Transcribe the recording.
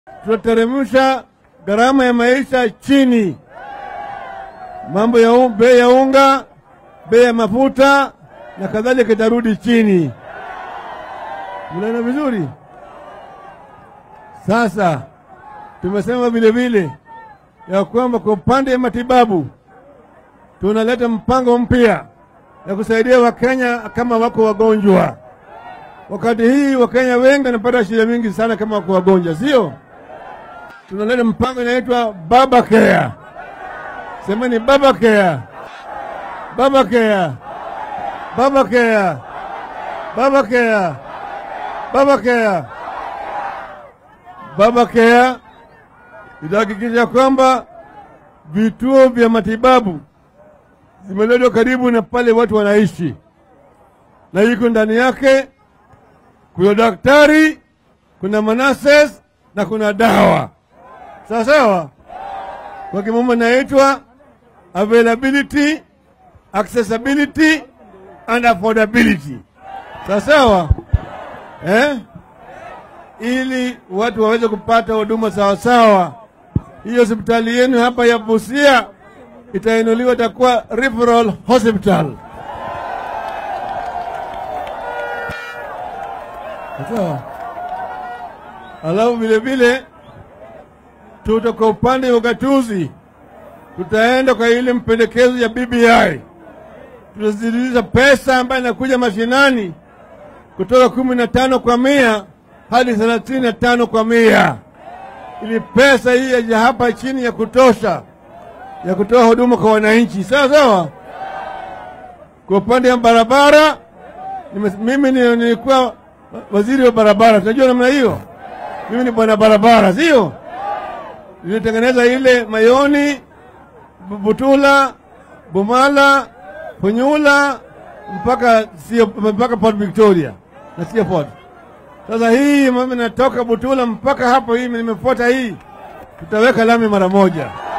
tutateremsha gharama ya maisha chini, mambo ya u- bei ya unga, bei ya mafuta na kadhalika itarudi chini. Mnaona vizuri? Sasa tumesema vile vile ya kwamba kwa upande wa matibabu tunaleta mpango mpya ya kusaidia Wakenya kama wako wagonjwa. Wakati hii Wakenya wengi wanapata shida mingi sana kama wako wagonjwa, sio? Tunaleta mpango inaitwa Baba Care. Semeni Baba Care, Baba Care, Baba Care, Baba Care, Baba Care. Baba Care itahakikisha kwamba vituo vya matibabu zimeletwa karibu na pale watu wanaishi, na iko ndani yake kuna daktari, kuna manases na kuna dawa. Sawa sawa, kwa kimombo inaitwa availability, accessibility and affordability. Sawa sawa, eh? ili watu waweze kupata huduma sawasawa. Hiyo hospitali yenu hapa ya Busia itainuliwa, itakuwa referral hospital. Sawa. Alafu vile vile tuta kwa upande wa ugatuzi, tutaenda kwa ile mpendekezo ya BBI, tutazidisha pesa ambayo inakuja mashinani kutoka kumi na tano kwa mia hadi thelathini na tano kwa mia ili pesa hii yaje hapa chini ya kutosha ya kutoa huduma kwa wananchi. Sawa sawa. Kwa upande wa barabara, nime- mimi ni- nilikuwa waziri wa barabara, tunajua namna hiyo. Mimi ni bwana barabara, sio? Nilitengeneza ile Mayoni, Bu- Butula, Bumala, Punyula mpaka sio mpaka Port Victoria na sio Port. Sasa hii mimi natoka Butula mpaka hapo, hii nimefuata hii, tutaweka lami mara moja.